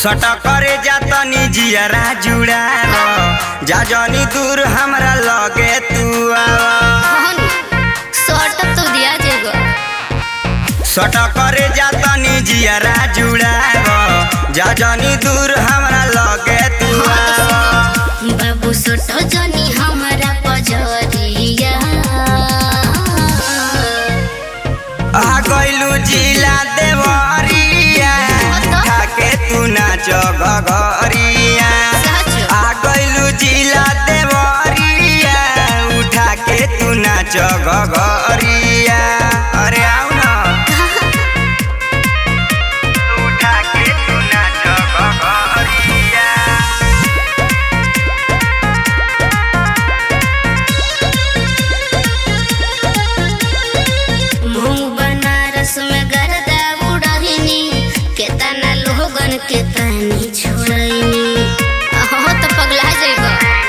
सट करे जातनी जियरा जुड़ा जा जनी दूर हमरा लगे तू आवा शॉर्ट तो दिया जाएगा सट करे जातनी जियरा जुड़ा जा जनी दूर हमरा लगे तू आवा बाबू सोटो जनी हमारा पजरिया आ गइलू जिला देवरिया ठाके तू नाच गगरिया सच आ गइलू जिला देवरिया उठा के तू नाच गगरिया अरे आउ न उठा के तू नाच गगरिया मुंह बनारस में गर्दा उड़हिनी केतना लोगन के तानी छोड़ैनी हो तो पगला जाएगा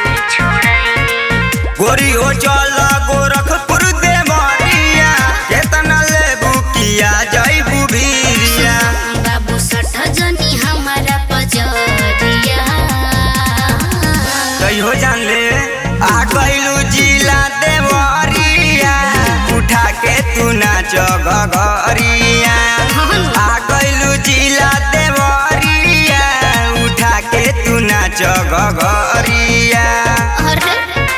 गोरी हो चल गोरखपुर देवरिया केतना लेबू किया जइबू भीरिया बाबू सठ जनी हमारा पजरिया कहियो जान ले आ गइलू जिला देवरिया उठा के तू नाच गगरिया आ गइलू जिला देवरिया उठा के तू नाच गगरिया अरे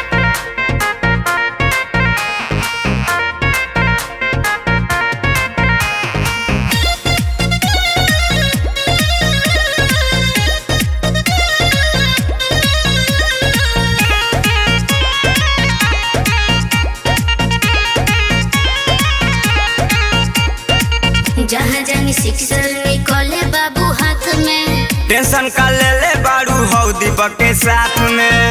जहाँ जानी सिक्सर निकले बाबू हाथ में टेंशन का ले ले बाड़ू हौ दीपक के साथ में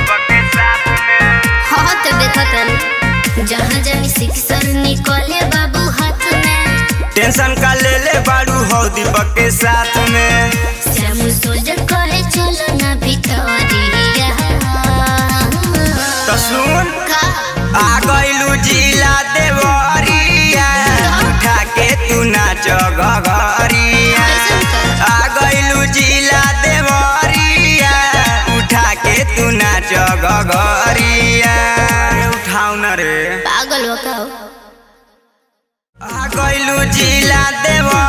हाँ तो देखा तनी जहाँ जानी सिक्सर निकले बाबू हाथ में टेंशन का ले ले बाड़ू हौ दीपक के साथ में श्याम सोल्जर कहे चलो ना भितरिया तो सुन का आ गइलू जिला देवरिया उठा के तू नाच गगरिया आ गइलू जिला देवरिया उठा के तू नाच गगरिया उठाऊ न रे पागल हो का हो? आ गइलू जिला देवरिया